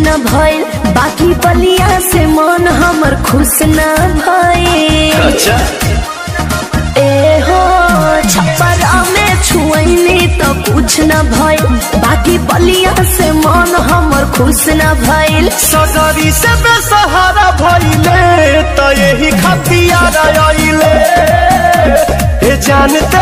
न भइल बाकी बलिया से मन हमर खुश न भइल अच्छा ए हो छप्परा में छुअनी तो कुछ न भइल बाकी बलिया से मन हमर खुश न भइल सगरी से बेसहारा भइले त यही खतियार आइले हे जानते